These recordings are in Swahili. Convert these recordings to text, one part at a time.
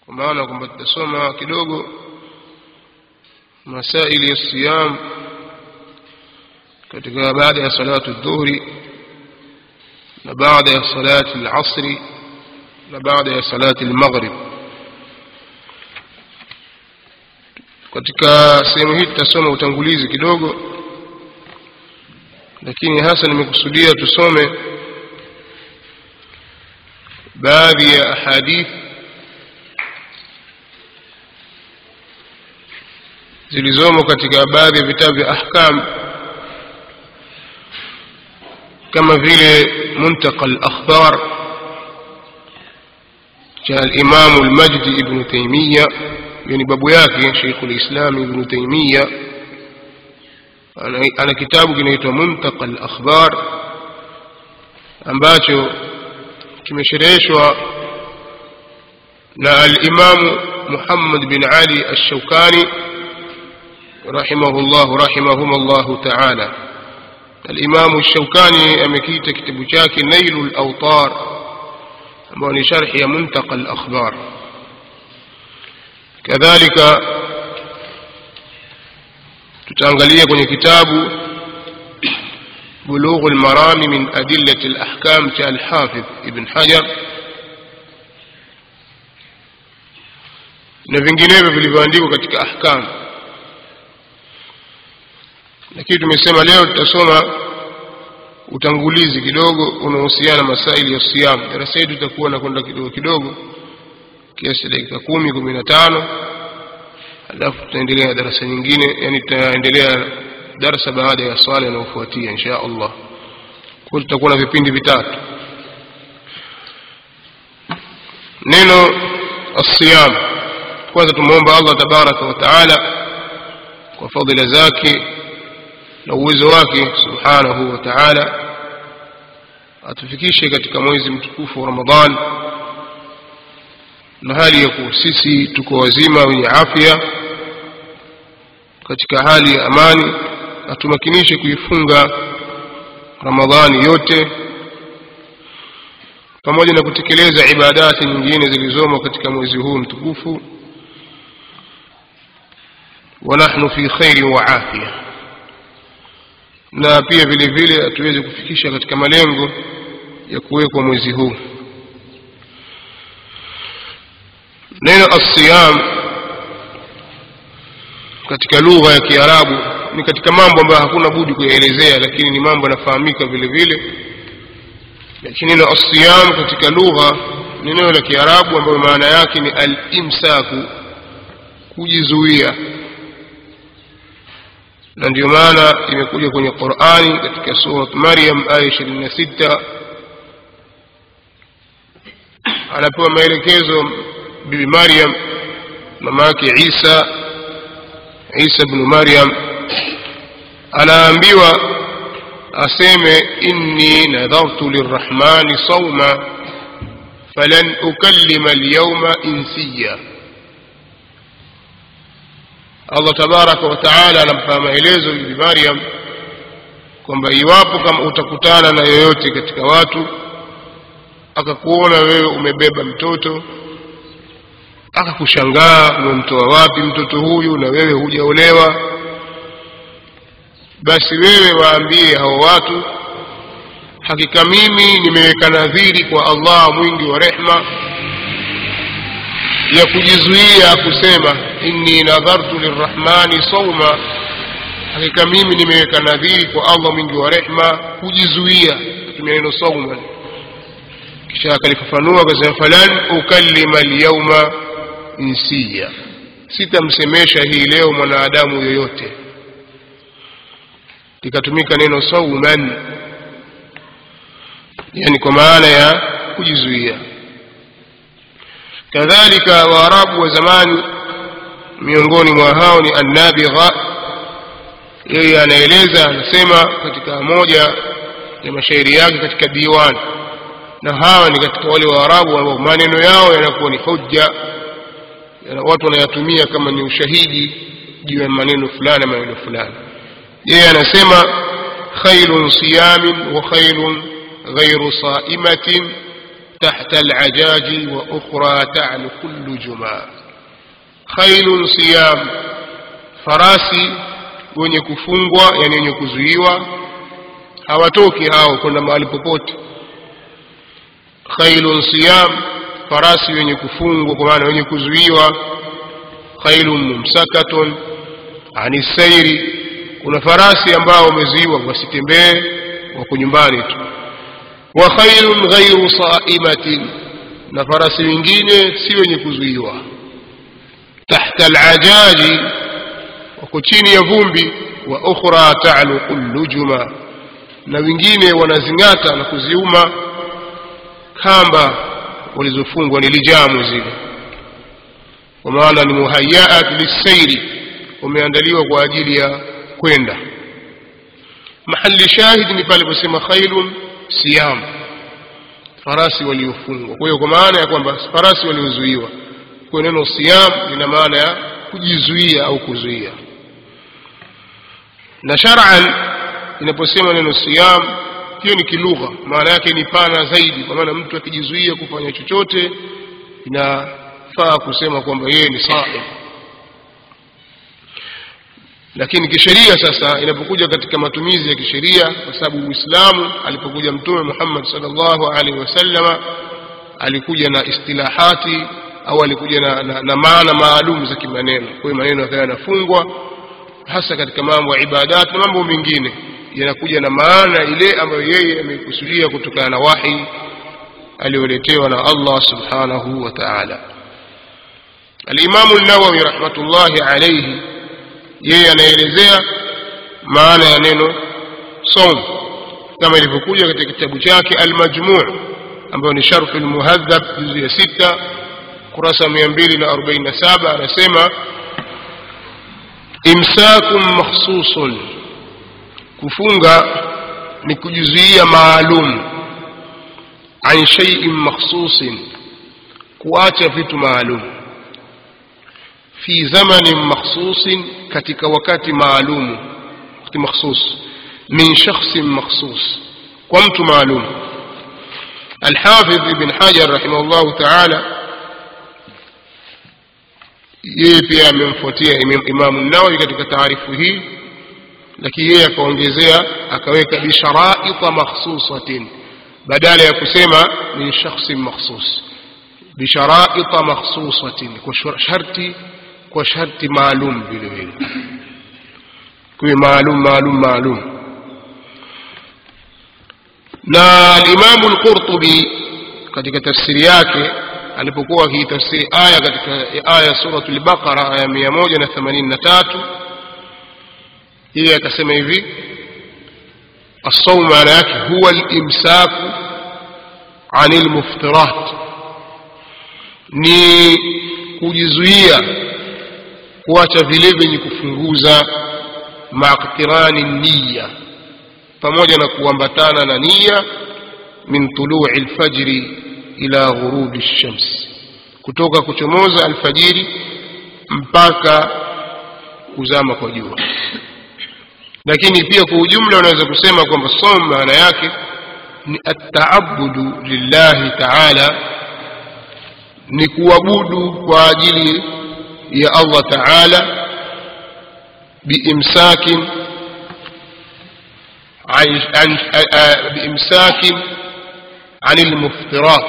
kwa maana kwamba tutasoma kidogo masaili ya siyam katika baada ya salatu dhuhri na baada ya salati al-asri na baada ya salati al-maghrib katika sehemu hii tutasoma utangulizi kidogo lakini hasa nimekusudia tusome baadhi ya ahadith zilizomo katika baadhi ya vitabu vya ahkam kama vile muntaqa al-akhbar cha al-imam al-majdi ibn taymiyyah yani babu yake Sheikh al-Islam Ibn Taymiyyah ana, ana kitabu kinaitwa Muntaqa al-Akhbar ambacho kimeshereheshwa na al-Imam Muhammad bin Ali al-Shawkani rahimahullah rahimahumullah ta'ala al-Imam al-Shawkani amekiita kitabu chake Nailul Awtar ambao ni sharhi ya Muntaqa al-Akhbar kadhalika tutaangalia kwenye kitabu بلوغ المرام من أدلة الأحكام كالحافظ ابن حجر na vinginevyo vilivyoandikwa katika ahkam lakini tumesema leo tutasoma utangulizi kidogo unaohusiana masaili ya siyam darasa yetu itakuwa na kwenda kidogo kidogo kiasi dakika kumi kumi na tano alafu tutaendelea darasa nyingine yani tutaendelea darasa baada ya swala inayofuatia insha allah kwa tutakuwa na vipindi vitatu neno الصيام kwanza tumuomba allah tabaraka wa taala kwa fadhila zake na uwezo wake subhanahu wa taala atufikishe katika mwezi mtukufu wa ramadhan na hali ya kuwa sisi tuko wazima wenye afya katika hali ya amani na tumakinishe kuifunga ramadhani yote pamoja na kutekeleza ibadati nyingine zilizomo katika mwezi huu mtukufu wa nahnu fi khairi wa afya na pia vile vile tuweze kufikisha katika malengo ya kuwekwa mwezi huu neno asiyam katika lugha ya kiarabu ni katika mambo ambayo hakuna budi kuyaelezea lakini ni mambo yanafahamika vile vile lakini neno asiyam katika lugha ni neno la kiarabu ambayo maana yake ni al-imsaku kujizuia na ndio maana imekuja kwenye Qur'ani katika surat Maryam aya 26 anapewa maelekezo bibi Maryam mama yake Isa Isa ibn Maryam anaambiwa aseme inni nadhartu lirrahmani sawma falan ukallima alyawma insiya Allah tabaraka wa taala anampa maelezo bibi Maryam kwamba iwapo kama utakutana na yoyote katika watu akakuona wewe umebeba mtoto akakushangaa umemtoa wapi mtoto huyu na wewe hujaolewa basi wewe waambie hao watu hakika mimi nimeweka nadhiri kwa Allah mwingi wa rehma ya kujizuia kusema inni nadhartu lirrahmani sawma hakika mimi nimeweka nadhiri kwa Allah mwingi wa rehma kujizuia kutumia neno sawma kisha akalifafanua akasema falan ukallima alyawma insiya sitamsemesha hii leo mwanadamu yoyote likatumika neno sauman yani kwa maana ya kujizuia kadhalika waarabu wa zamani miongoni mwa hao ni annabigha yeye anaeleza anasema katika moja ya mashairi yake katika diwani na hawa ni katika wale waarabu ambao maneno yao yanakuwa ni hujja watu wanayatumia kama ni ushahidi juu ya maneno fulani maneno fulani yeye anasema khairun siyamin wa khairun ghairu saimatin tahta alajaji wa ukhra ta'luqu lujuma khailun siyam farasi wenye kufungwa yani wenye kuzuiwa hawatoki hao kwenda mahali popote khailun siyam farasi wenye kufungwa kwa maana wenye kuzuiwa khailun mumsakatun ani sairi kuna farasi ambao wamezuiwa wasitembee wako nyumbani tu wa khailun ghairu saimatin na farasi wengine si wenye kuzuiwa tahta alajaji wako chini ya vumbi wa ukhra ta'luqu lujuma na wengine wanazing'ata na kuziuma kamba walizofungwa ni lijamu zile kwa maana ni muhayaat lisairi wameandaliwa kwa ajili ya kwenda mahali shahidi ni pale posema khailun siyam farasi waliofungwa kwa hiyo kwa maana ya kwamba farasi waliozuiwa kwa neno siyam lina maana ya kujizuia au kuzuia na shar'an inaposema neno siyam hiyo ni kilugha maana yake ni pana zaidi kwa maana mtu akijizuia kufanya chochote inafaa kusema kwamba yeye ni saim lakini kisheria sasa inapokuja katika matumizi ya kisheria kwa sababu uislamu alipokuja mtume muhammad salllahu alaihi wasallama alikuja na istilahati au alikuja na, na, na maana maalum za kimaneno kwa hiyo maneno yakawa yanafungwa hasa katika mambo ya ibadat na mambo mengine yanakuja na maana ile ambayo yeye ameikusudia kutokana na wahi aliyoletewa na allah subhanahu wa taala alimamu nawawi rahmatullahi alaihi yeye anaelezea maana ya neno som kama ilivyokuja katika kitabu chake almajmuu ambayo ni sharhu lmuhadhab juzu ya sita kurasa mia mbili na arobaini na saba anasema imsakun makhsusun kufunga ni kujizuia maalum an shaiin makhsusin kuacha vitu maalum fi zamanin makhsusin katika wakati maalumu wakati makhsus min shakhsin makhsus kwa mtu maalum alhafidh ibn hajar rahimahullahu taala yeye pia amemfuatia imamu nawawi katika taarifu hii lakini yeye akaongezea akaweka bisharaita makhsusatin badala ya kusema min shakhsin makhsus bisharaita makhsusatin kwa sharti kwa sharti maalum vile vile kuwe maalum maalum maalum na alimamu lqurtubi katika tafsiri yake alipokuwa akiitafsiri aya katika aya suratu lbaqara aya mia moja na themanini na tatu yeye akasema hivi الصوم maana yake huwa limsaku ani lmuftirat ni kujizuia kuacha vile vyenye kufunguza maqtirani niya pamoja na kuambatana na nia min tului lfajri ila ghurubi lshams kutoka kuchomoza alfajiri mpaka kuzama kwa jua lakini pia kwa ujumla unaweza kusema kwamba som maana yake ni ataabudu lillahi taala ni kuabudu kwa ajili ya allah taala biimsakin biimsakin ani lmuftirat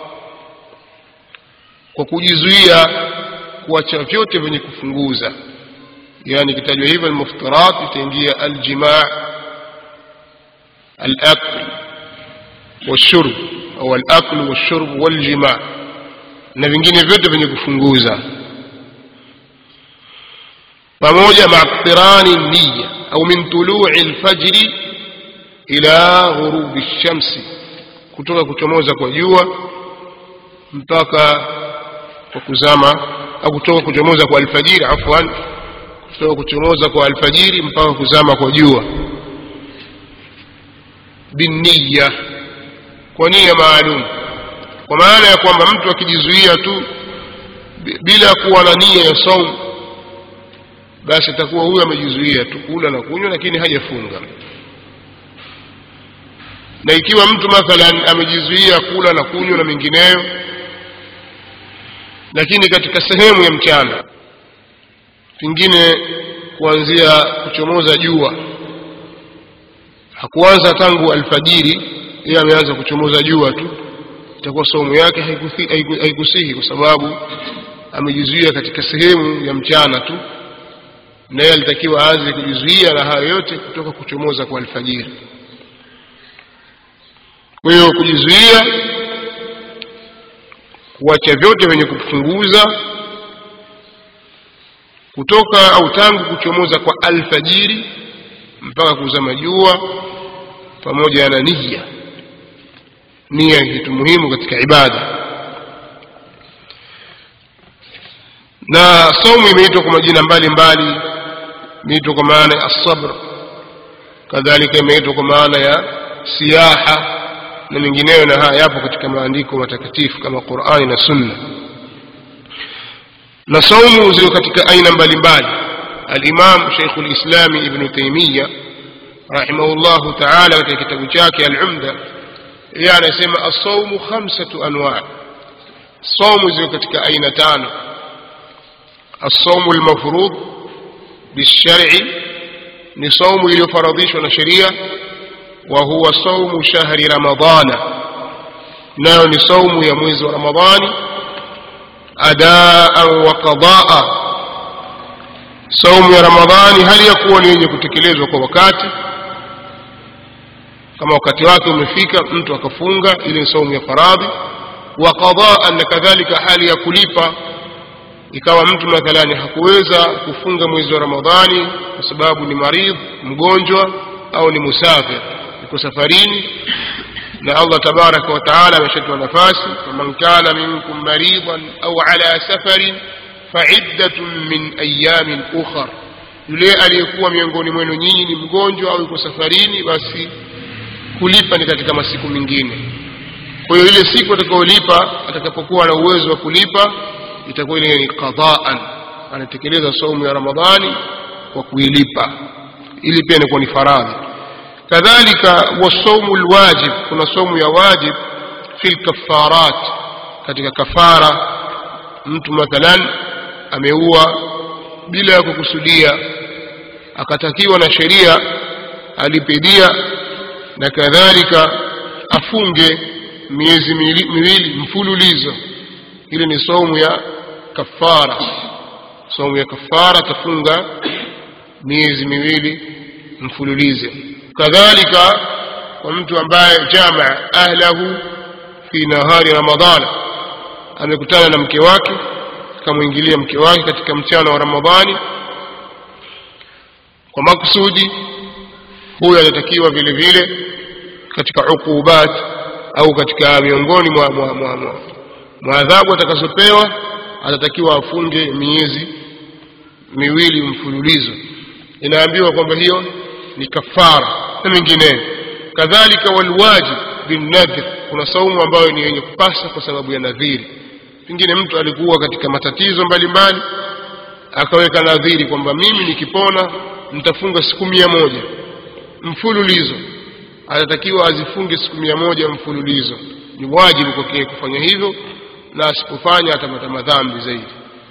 kwa kujizuia kuacha vyote vyenye kufunguza yani ikitajwa hivyo almuftirat itaingia aljimaa alakl والشرب au alakl والشرب والجماع na vingine vyote vyenye kufunguza pamoja maqtirani niya au min tului lfajri ila ghurubi lshamsi kutoka kuchomoza kwa jua mpaka kwa kuzama au kutoka kuchomoza kwa alfajiri afwan kutoka kuchomoza kwa alfajiri mpaka kuzama kwa jua binniya kwa nia maalum kwa maana ya kwamba mtu akijizuia tu bila kuwa na nia ya saum basi atakuwa huyo amejizuia tu kula na kunywa lakini hajafunga na ikiwa mtu mathalan amejizuia kula na kunywa na mengineyo lakini katika sehemu ya mchana pengine kuanzia kuchomoza jua hakuanza tangu alfajiri yeye ameanza kuchomoza jua tu itakuwa saumu yake haikuthi- haiku- haikusihi kwa sababu amejizuia katika sehemu ya mchana tu na yeye alitakiwa aanze kujizuia na hayo yote kutoka kuchomoza kwa alfajiri kwa hiyo kujizuia kuacha vyote vyenye kupunguza kutoka au tangu kuchomoza kwa alfajiri mpaka kuzama jua pamoja na nia nia ni kitu muhimu katika ibada na saumu imeitwa kwa majina mbalimbali imeitwa kwa maana ya asabr kadhalika imeitwa kwa maana ya siyaha na mengineyo na haya yapo katika maandiko matakatifu kama qurani na sunna na saumu ziko katika aina mbalimbali alimam sheikhu lislami ibnu taimiya rahimahullahu taala katika kitabu chake alumda yeye anasema assaumu khamsatu anwa saumu ziko katika aina tano الصوم المفروض بالشرع ni saumu iliyofaradhishwa na sheria wa huwa saumu shahri ramadana nayo ni saumu ya mwezi wa ramadhani adaan wa qadaa saumu ya ramadhani hali ya kuwa ni yenye kutekelezwa kwa wakati kama wakati wake umefika mtu akafunga ile ni saumu ya faradhi wa qadaan na kadhalika hali ya kulipa ikawa mtu mathalani hakuweza kufunga mwezi wa ramadhani kwa sababu ni maridh mgonjwa au ni musafir yuko safarini na allah tabaraka wa taala ameshatoa nafasi faman kana minkum maridhan au ala safarin faiddatun min ayamin ukhar yule aliyekuwa miongoni mwenu nyinyi ni mgonjwa au yuko safarini basi kulipa ni katika masiku mengine kwa hiyo ile siku atakayolipa atakapokuwa na uwezo wa kulipa itakuwa ile ni qadaan anatekeleza saumu ya ramadhani kwa kuilipa ili pia inakuwa ni faradhi kadhalika wasaumu lwajib kuna saumu ya wajib fi lkafarat katika kafara mtu mathalan ameua bila ya kukusudia akatakiwa na sheria alipidia na kadhalika afunge miezi miwili miwili mfululizo ile ni saumu ya kafara saumu ya kafara tafunga miezi miwili mfululize kadhalika kwa mtu ambaye jamaa ahlahu fi nahari ramadhana amekutana na mke wake akamwingilia mke wake katika mchana wa ramadhani kwa makusudi huyo anatakiwa vile vile katika ukubat au katika miongoni mwa, mwa, mwa, mwa, mwa adhabu atakazopewa atatakiwa afunge miezi miwili mfululizo inaambiwa kwamba hiyo ni kafara na mengineyo kadhalika walwajib binnadhir kuna saumu ambayo ni yenye kupasa kwa sababu ya nadhiri pengine mtu alikuwa katika matatizo mbalimbali akaweka nadhiri kwamba mimi nikipona nitafunga siku mia moja mfululizo atatakiwa azifunge siku mia moja mfululizo ni wajibu kwake kufanya hivyo na asipofanya atapata madhambi zaidi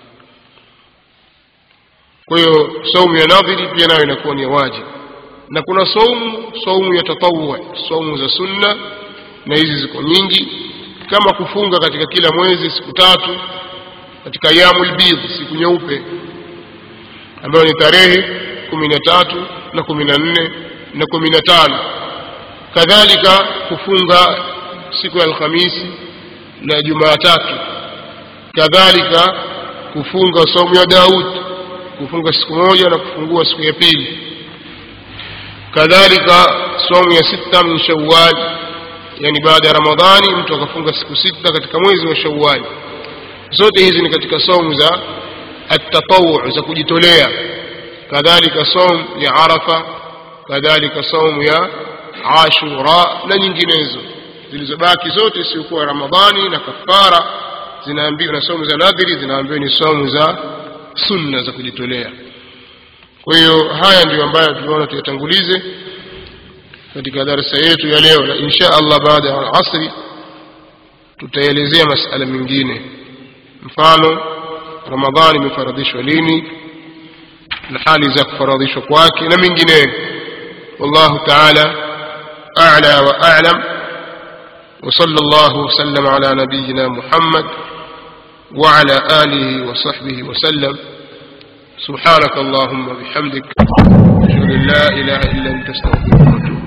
kwa hiyo saumu ya nadhiri pia nayo inakuwa ni ya wajibu na kuna saumu saumu ya tatawwu saumu za sunna na hizi ziko nyingi kama kufunga katika kila mwezi siku tatu katika yamul bidh siku nyeupe ambayo ni tarehe kumi na tatu na kumi na nne na kumi na tano kadhalika kufunga siku ya alhamisi na jumaatatu kadhalika kufunga saumu ya daud kufunga siku moja na kufungua siku ya pili kadhalika saumu ya sita min shawal yani baada ya ramadhani mtu akafunga siku sita katika mwezi wa shawali zote hizi ni katika saumu za atatawu za kujitolea kadhalika saumu ya arafa kadhalika saumu ya ashura na nyinginezo zilizobaki zote isiyokuwa ramadhani na kafara zinaambiwa na saumu za nadhiri zinaambiwa ni saumu za sunna za kujitolea kwa hiyo haya ndio ambayo tunaona tuyatangulize katika darasa yetu ya leo na insha allah baada ya asri tutaelezea masala mengine mfano ramadhani imefaradhishwa lini na hali za kufaradhishwa kwake na mengineyo wallahu taala a'la wa a'lam وصلى الله وسلم على نبينا محمد وعلى آله وصحبه وسلم سبحانك اللهم وبحمدك أشهد أن لا إله إلا أنت استغفرك وأتوب